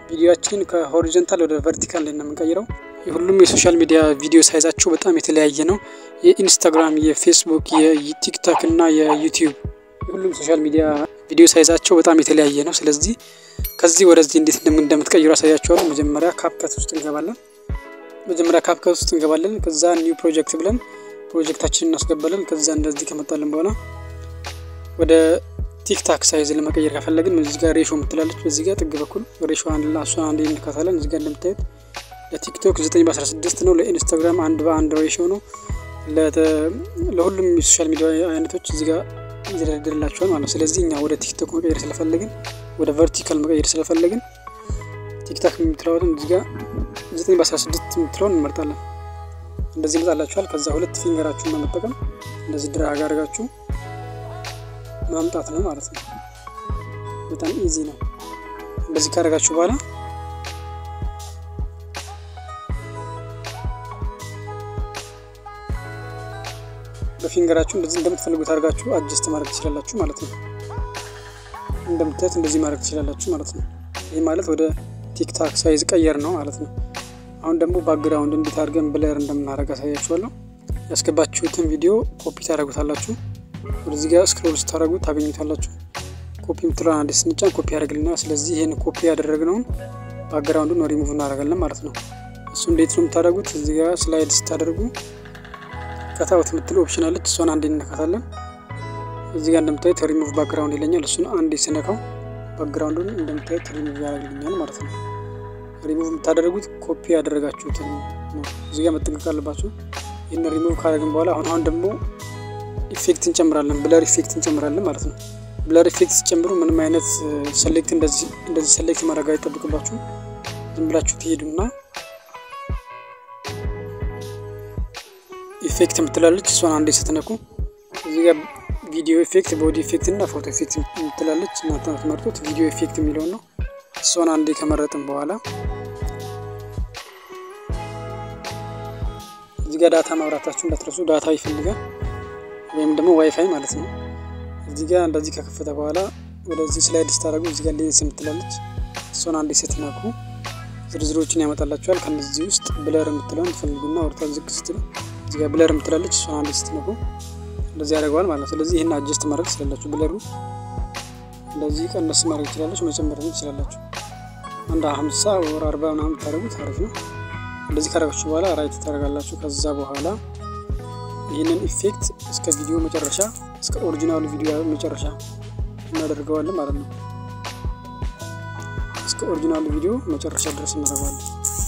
ቪዲዮችን ከሆሪዞንታል ወደ ቨርቲካል ላይ ነው የምንቀይረው። የሁሉም የሶሻል ሚዲያ ቪዲዮ ሳይዛቸው በጣም የተለያየ ነው። የኢንስታግራም፣ የፌስቡክ፣ የቲክቶክ እና የዩቲዩብ የሁሉም ሶሻል ሚዲያ ቪዲዮ ሳይዛቸው በጣም የተለያየ ነው። ስለዚህ ከዚህ ወደዚህ እንዴት እንደምትቀይሩ አሳያችኋለሁ። መጀመሪያ ካፕከት ውስጥ እንገባለን። መጀመሪያ ካፕከት ውስጥ እንገባለን። ከዛ ኒው ፕሮጀክት ብለን ፕሮጀክታችንን እናስገባለን። ከዛ እንደዚህ ከመጣልን በኋላ ወደ ቲክታክ ሳይዝ ለመቀየር ከፈለግን እዚህ ጋር ሬሾ ምትላለች። በዚህ ጋር ጥግ በኩል ሬሾ እሷን አንድ እንካታለን። እዚህ ጋር እንደምታዩት ለቲክቶክ 9 በ16 ነው። ለኢንስታግራም አንድ በአንድ ሬሾ ነው። ለሁሉም የሶሻል ሚዲያ አይነቶች እዚህ ጋር ይደረድርላቸዋል ማለት ነው። ስለዚህ እኛ ወደ ቲክቶክ መቀየር ስለፈለግን ወደ ቨርቲካል መቀየር ስለፈለግን ቲክታክ የምትለዋትን እዚህ ጋር 9 በ16 የምትለውን እንመርጣለን። እንደዚህ ይመጣላችኋል። ከዛ ሁለት ፊንገራችሁን በመጠቀም እንደዚህ ድራግ አድርጋችሁ ማምጣት ነው ማለት ነው። በጣም ኢዚ ነው። እንደዚህ ካደረጋችሁ በኋላ በፊንገራችሁ እንደዚህ እንደምትፈልጉት አድርጋችሁ አጀስት ማድረግ ትችላላችሁ ማለት ነው። እንደምታዩት እንደዚህ ማድረግ ትችላላችሁ ማለት ነው። ይህ ማለት ወደ ቲክታክ ሳይዝ ቀየር ነው ማለት ነው። አሁን ደግሞ ባክግራውንድ እንዴት አድርገን ብለር እንደምናደርግ አሳያችኋለሁ። ያስገባችሁትን ቪዲዮ ኮፒ ታደርጉታላችሁ። ወደዚህ ጋር ስክሮል ስታደርጉ ታገኙታላችሁ። ኮፒ የምትለውን አንዴ ስንጫን ኮፒ ያደርግልና፣ ስለዚህ ይህን ኮፒ ያደረግነውን ባክግራውንዱን ሪሙቭ እናደርጋለን ማለት ነው። እሱ እንዴት ነው የምታደርጉት? እዚህ ጋር ስላይድ ስታደርጉ ከታወት የምትለው ኦፕሽን አለች። እሷን አንዴ እንነካታለን። እዚህ ጋር እንደምታዩት ሪሙቭ ባክግራውንድ ይለኛል። እሱን አንዴ ስነካው ባክግራውንዱን እንደምታዩት ሪሙቭ ያደርግልኛል ማለት ነው። ሪሙቭ የምታደርጉት ኮፒ ያደረጋችሁትን ነው። እዚህ ጋር መጠንቀቅ አለባችሁ። ይህን ሪሙቭ ካደረግን በኋላ አሁን አሁን ደግሞ ኢፌክት እንጨምራለን። ብለር ኢፌክት እንጨምራለን ማለት ነው። ብለር ኢፌክት ሲጨምሩ ምንም አይነት ሰሌክት እንደዚህ እንደዚህ ሰሌክት ማድረግ አይጠብቅባችሁም። ዝም ብላችሁ ትሄዱና ኢፌክት የምትላለች እሷን አንዴ ስትነኩ እዚህ ጋር ቪዲዮ ኢፌክት፣ ቦዲ ኢፌክት እና ፎቶ ኢፌክት የምትላለች እናንተ የምትመርጡት ቪዲዮ ኢፌክት የሚለውን ነው። እሷን አንዴ ከመረጥን በኋላ እዚህ ጋር ዳታ ማብራታችሁ እንዳትረሱ። ዳታ ይፈልጋል ወይም ደግሞ ዋይፋይ ማለት ነው። እዚህ ጋር እንደዚህ ከከፈተ በኋላ ወደዚህ ስላይድ ስታደርጉ እዚህ ጋር ሌንስ የምትላለች እሷን አንዴ ስትነኩ ዝርዝሮችን ያመጣላችኋል። ከነዚህ ውስጥ ብለር የምትለውን ትፈልጉና ወርታ ዝቅ ስትሉ እዚህ ጋር ብለር የምትላለች እሷን አንዴ ስትነኩ እንደዚህ ያደርገዋል ማለት ነው። ስለዚህ ይህን አጀስት ማድረግ ትችላላችሁ። ብለሩ እንደዚህ ቀነስ ማድረግ ትችላላችሁ፣ መጨመር ትችላላችሁ። አንድ ሀምሳ ወር አርባ ምናምን ብታደርጉት አሪፍ ነው። እንደዚህ ካደረጋችሁ በኋላ ራይት ታደርጋላችሁ። ከዛ በኋላ ይህንን ኢፌክት እስከ ቪዲዮ መጨረሻ እስከ ኦሪጂናሉ ቪዲዮ መጨረሻ እናደርገዋለን ማለት ነው። እስከ ኦሪጂናሉ ቪዲዮ መጨረሻ ድረስ እናደርገዋለን።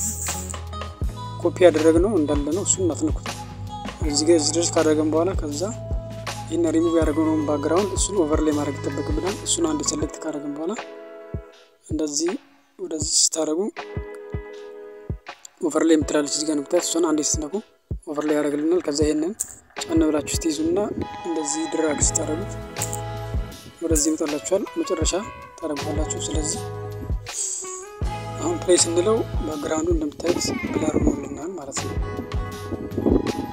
ኮፒ ያደረግነው እንዳለ ነው። እሱን እናትነኩት እዚህ ጋር እዚህ ድረስ ካደረገን በኋላ ከዛ ይህን ሪሙቭ ያደረግነውን ባክግራውንድ እሱን ኦቨር ላይ ማድረግ ይጠበቅብናል። እሱን አንድ ሰሌክት ካደረግን በኋላ እንደዚህ ወደዚህ ስታደረጉ ኦቨር ላይ የምትላለች እዚህ ጋር ንምታያት እሷን አንዴ ስትነኩ ኦቨር ላይ ያደርግልናል። ከዛ ይሄንን ጫን ብላችሁ ስትይዙና እንደዚህ ድራግ ስታደረጉት ወደዚህ ይመጣላችኋል። መጨረሻ ታደረጉታላችሁ። ስለዚህ አሁን ፕሌይ ስንለው ባክግራውንዱ እንደምታዩት ብለር ሆኖልናል ማለት ነው።